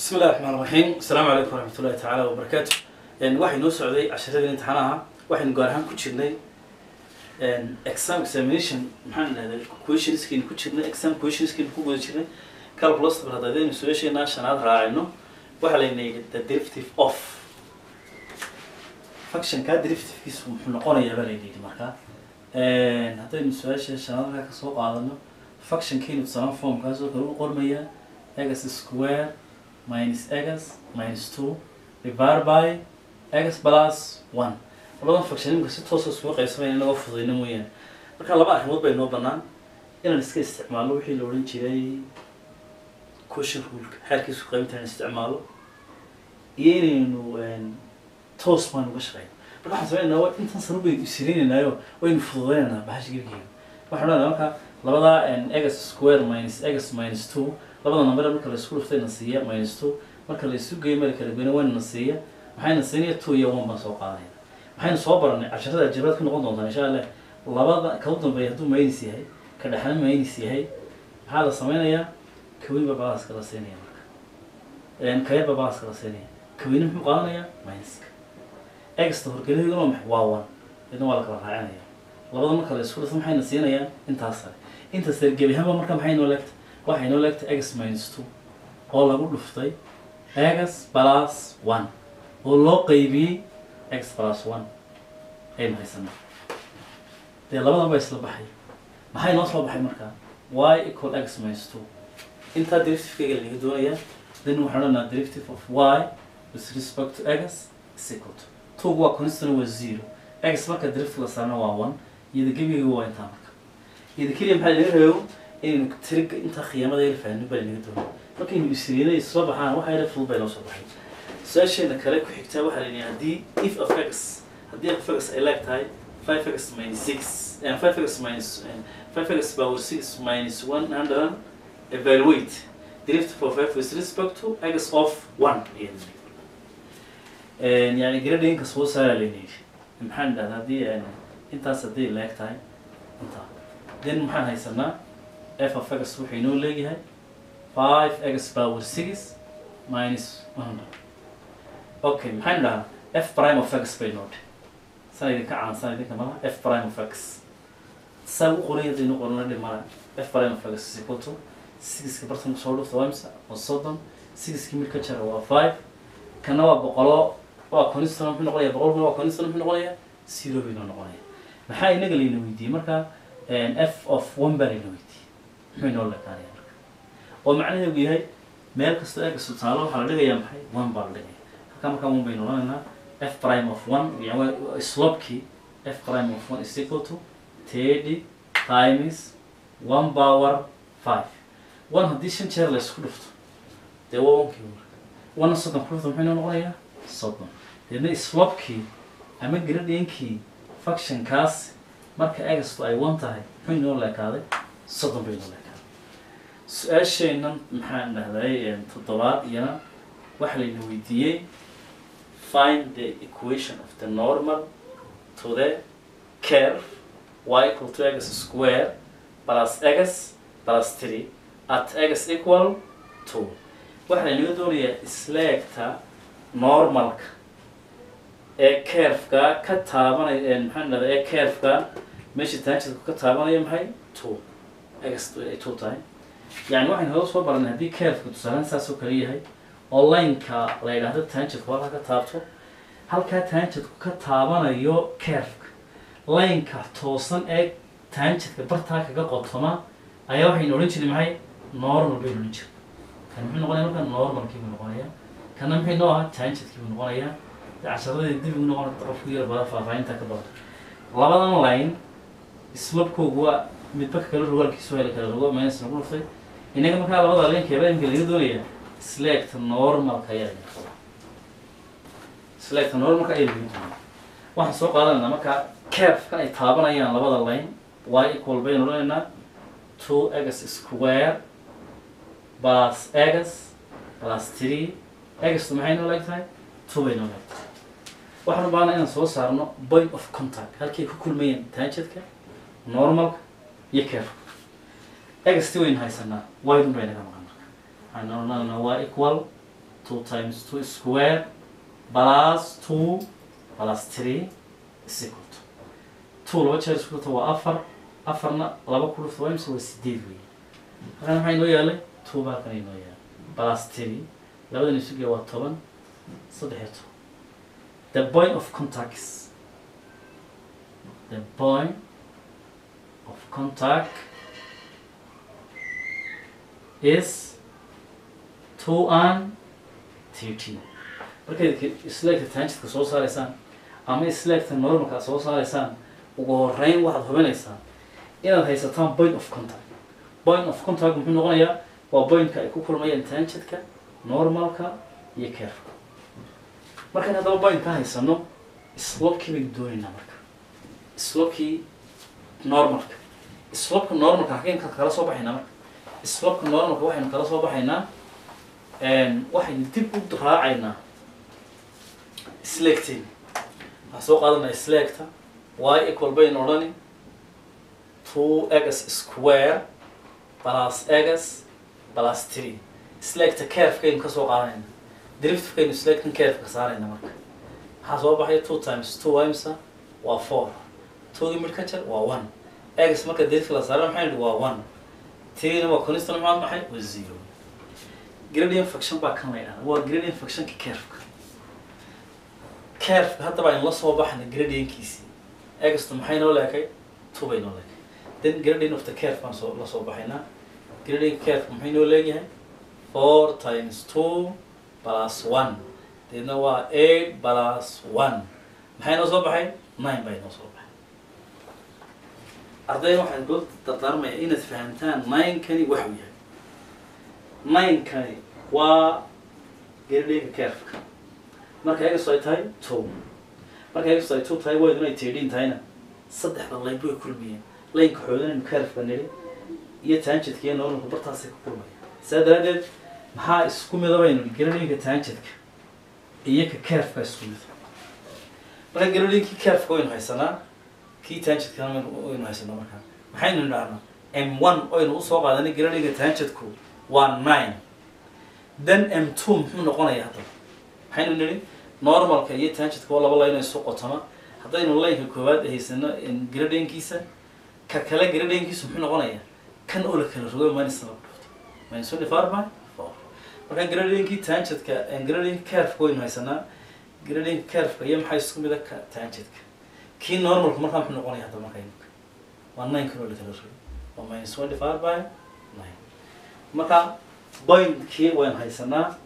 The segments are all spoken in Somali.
bismi illahi raxmaan raxiim asalaamu calaykum waraxmat ullahi tacaala wabarakaatu waxay noo socday casharadii imtixaanaha waxaynu gaar ahaan ku jirnay exam examination maxaan idhahdaa questionskeenu ku jirnay exam questionskeenu ku guda jirnay calculus bar haddaynu su-aasheenaa shanaad raacayno waxaa layna yidhi the derivative of functionka derivativekiisu muxuu noqonayaa baa layna yidhi markaa haddaynu su-aasha shanaad markaa kasoo qaadano functionkeenu tusaale formkaasoo kale u qormayaa x square minus x minus two divided by x plus one labadan function imika si toosa isugu qaybsamaya inagoo fududayna mooyaane marka laba arrimood bay noo banaan inaan iska isticmaalno wixii la odhan jiray question ruleka xeerkiisu qaybinta inaan isticmaalo iyo inaynu toos baan uga shaqeyno marka waxaan sameynaa waa intan sano baynu isirinaynaayo waynu fududaynaynaa bahasha gelkeeda waxaan odhanaa marka labada x square minus x minus two labada number marka la isku dhuftay na siiya minus two marka la isu geeyo meel kala goyna wayna na siiya maxayna siinaya two iyo one baan soo qaadanayna waxaynu soo baranay casharada aljabraad ku noqon doontaa insha allah labada ka u dambeeya hadduu minus yahay ka dhexna minus yahay maxaa la sameynayaa kawin baa balaska la siinaya marka kayar baa balaska la siinaya kawina muxuu qaadanayaa minuska exta horgelinayaduna waa maxay waa one idna waa la kala raacinaya labada marka la isku dhufto maxayna siinayaan intaas sare inta sare gebi ahaanba marka maxay noo leegtay waxay noo leegtay x minus two oo lagu dhuftay x plus one oo loo qaybiyey x plus one aynu haysanaa dee labadan ba isla baxay maxay noo soo baxay markaa y equal x minus two intaa derivativekayga lanaga doonayaa then waxaan odhanaa derivative of y with respect to x is equal to two waa constant waa zero x marka derivative la saarna waa one iyada gebigayga waa intaa marka iyada keliya maxaa laga reebo inaynu tiriga intaa khiyaamada yar fahno baa lanaga doonaya markaynu isriinay soo baxaan waxa yara fudud bay noo soo baxay su-aasheena kale ku xigtaa waxaa la yidhi haddii if of x haddii f of x ay leeg tahay five x minus six five x minus five x power six minus one hundred evaluate derivative of f with respect to x of one yani gradinka soo saara layna yidhi maxaan idhahdaa haddii intaas haddii leeg tahay intaa then maxaan haysanaa f of x wuxuu inoo leeyahay five x power six minus one hundred okay maxaynu dhahaa f prime of x bay noodhe san idinka caansan idinka malaha f prime of x saa u qoray hadaynu qorana dhimana f prime of x is equal to sixiska bartanka soo dhufta waa imsa waa soddon sixiskii mid ka jara waa five kana waa boqolo waa constant muxuu noqonaya boqolkuna waa constant muxuu noqonaya zero bay noo noqonaya maxaa inaga layna weydiiyey marka f of one baa layna weydiiyey muxuu inoo lekaanaya marka oo macnaheedu yahay meel kastoo eegasta taalo waxaa la dhigayaa maxay one baa la dhigaya halkaa markaa one baynu odhanaynaa f prime of one yani slopkii f prime of one is equal to thirty times one power five one haddii shan jeer la isku dhufto dee waa onkii marka one soddon ku dhufto muxuu inoo noqonayaa soddon deedna slopkii ama gradienkii functionkaas marka egastu ay one tahay muxuu inoo leekaaday soddon bay inoo leekaaday su-aasheennan maxaan dhahday toddobaad iyana waxa layna weydiiyey find the equation of the normal to the curve y equal to x square plus x plus three at x equal two waxaa laynaga doonayaa isleegta normalka ee curveka ka taabanaya maxaan dhahday ee curveka meesha taanjidku ka taabanaya maxay two x ay two tahay yani waxaynu hada soo baranay haddii curveka tusaalaan saas oo kale yahay oo lineka la yidhaahdo taanjidku halkaa ka taabto halkaa taanjidku ka taabanayo curveka lineka toosan ee taanjidka bartaa kaga qotoma ayaa waxaynu odhan jiray maxay normal baynu odhan jiray kan muxuu noqonaya marka normalkii buu noqonaya kana maxay noo ahaa taanjidkii buu noqonaya casharadii dib ugu noqon qofku yar badan faahfaahinta ka badan labadan line slopkoogu waa midba ka kale rogaalkiisu heli kala rogo minus lagu dhuftay inaga markaa labada linkeeba imka laga doonaya selecta normalka ayaa laga rabaa selecta normalka ayaa laga doonaya waxaan soo qaadanayna markaa curvekan ay taabanayaan labada line y equal baynu odhanaynaa two x square plus x plus three xtu maxay noo leeg tahay two bay noo leeg tahay waxaan u baahana inaan soo saarno point of contact halkay ku kulmayeen taanjadka normalka iyo curveka xt waynu haysanaa ydun bay naga maqan marka waxaan odhananaa y equal two times two square plus two plus three is equal to two laba jeer isku dhufta waa afar afarna laba ku dhufta waa imse waa sideed wey halkan maxaa inoo yaalay two baa halkan inoo yaalay plus three labadan isu gee waa toban saddex iyo toban the point of contact is the point of contact is two and thirteen markayd isleegta tanjidka soo saaraysaan ama isleegta normalka soo saaraysaan ugu horeyn waxaad hubinaysaa inaad haysataan point of contact point of contact muxuu noqonayaa waa pointka ay ku kulmayaan tanjidka normalka iyo carefka markaan haddaba point ka haysano slopkii baynu doonaynaa marka slopkii normalka slopka normalka halkeen ka kala soo baxaynaa marka slopka normalka waxaynu kala soo baxaynaa waxaynu dib u raacaynaa sleegteen waxaan soo qaadanaa sleegta y equal baynu odhani two x square plus x plus three sleegta carefkaynu ka soo qaadanayna derivativekaynu sleegtan carefka saarayna marka maxaa soo baxaya two times two imsa waa four twogii mid ka jar waa one x marka derivative la saara maxay nidhi waa one threena waa constant maxaa maxay waa zero gradient function baa kan la yidhahda waa gradient functionka carefka carefka haddaba aynu la soo baxna gradientkiisii exto maxay noo leekay two bay noo leekay then gradient of the caref baan soo la soo baxaynaa gradient caref maxay noo leeyahay four times two plus one deedna waa eight plus one maxay noo soo baxay nine bay noo soo baxay arday waxaan dul dardaarmaya inaad fahamtaan nine-kani waxuu yahay nine-kani waa gradient carefka marka egasto ay tahay two marka egasto ay two tahay wayduna ay tirdhin tahayna saddexda layb way kulmiyeen laynka xoodanaynu carefka nidhi iyo taanjidka iyo normalku bartaasay ku kulmaya saa daraaddeed maxaa isku midabaynu gradinka taanjidka iyo ka carefka isku mid marka gradinki carefka waynu haysanaa kii taanjidkana waynu haysanaa markaa maxaynu nidhahnaa m one oynu usoo qaadanay gradinka taanjidku waa nine then m two muxuu noqonayaa haddaba maxaynu nidhi normalka iyo tanjidka waa laba layno isu qotoma haddaynu laynka koowaad haysano gradinkiisa ka kale gradinkiisu muxuu noqonayaa kan oo la kala rogo minus laba dhufto minus twenty four by four marka gradinkii tanjidka gradinka carefka waynu haysanaa gradinka carefka iyo maxaa isku mida ka tanjidka kii normalka markaa muxuu noqonaya hadda marka imika waa nine kan oo la kala rogo waa minus twenty four by nine marka pointkii waynu haysanaa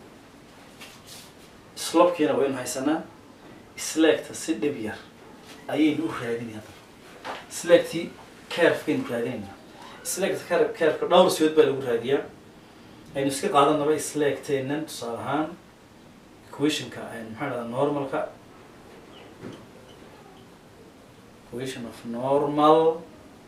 slopkiina waynu haysanaa sleegta si dhib yar ayaynu u raadinay hadda sleegtii carefkaynu raadinaynaa sleegta car- carefka dhowr siyood baa lagu raadiyaa aynu iska qaadanaba sleegteennan tusaale ahaan equationka maxaa dhahdaa normalka equation of normal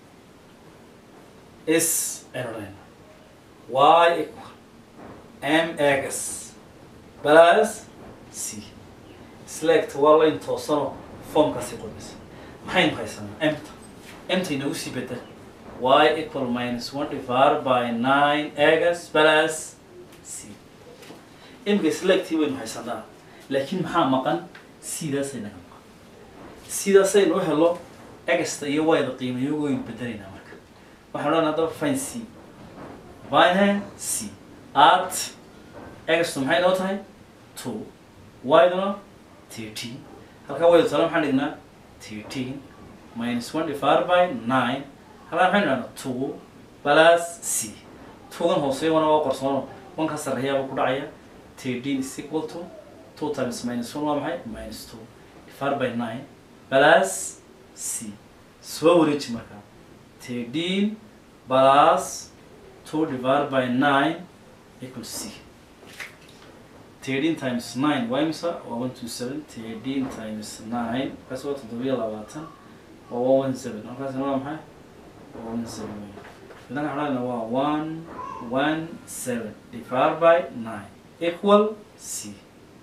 is aynu dhahayna y equal m x plus c select waa layn toosanoo formkaasi qormaysa maxaynu haysanaa emta emta inagu sii bedel y equal minus one divided by nine x plus c imika selectii waynu haysanaa laakiin maxaa maqan sidaasay naga maqan sidaasaynu u helo egasta iyo wayda qiimayo waynu bedelaynaa marka waxaan odhan haddaba fine c fine c at egastu maxay noo tahay two yduna thirteen halkaa wayda tala maxaan dhignaa thirteen minus one divided by nine halkaa maxaynu dhahnaa two plus c twogan hooseeya wana waa qorsoono wanka sarreeyaaba ku dhacaya thirteen is equal to two times minus one waa maxay minus two divided by nine plus c soo wareeji markaa thirteen plus two divided by nine equals c 13 times 9 waa imisa waa 127 13 times 9 markaas waa toddobiyo labaatan waa 117 markaasna waa maxay waa 117 idan xadhana waa 117 divided by 9 equal c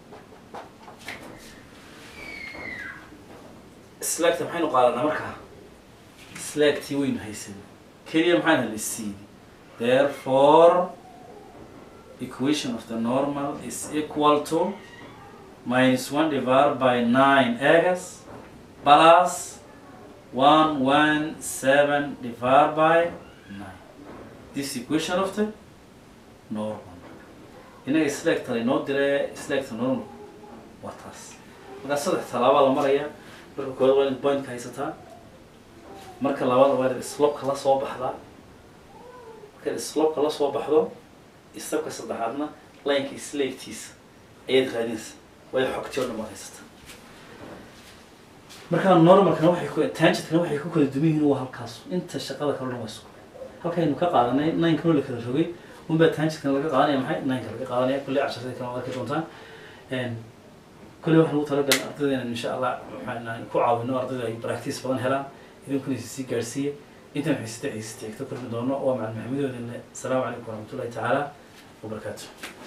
selecta maxaynu qaadanaa markaa selectii waynu haysanay keliya maxaan helay c therefore equation of the normal is equal to minus 1 divided by 9 x plus 117 divided by 9 this equation of the normal inaga selector inoo dire selector normal waa taas markaa saddex talaabaa la maraya marka koowaad waa inaad pointka haysataa marka labaad waa inaad slopka la soo baxdaa markaad slopka la soo baxdo istabka saddexaadna lineka isleegtiisa ayaad raadinaysa waayo xogtii oo dhan waad haysataa markaa normalkana waxay ku tangentkana waxay ku kala duwan yihiin waa halkaas inta shaqada kale dhan waa isku halkaynu ka qaadanay ninkano la kala rogay unbaa tangentkana laga qaadanaya maxay ninka laga qaadanaya kulley casharada kale waad arki doontaan kulley waxaan ugu talagalay ardayda inaan insha allah waxaan ku caawino ardayda ay practice badan helaan idinkuna sii gaarsiiya intaan xiisata xiisata xigta kulmi doono waa macalin maxamedoodina asalaamu calaykum waraxmatullahi tacaala wabarakaatu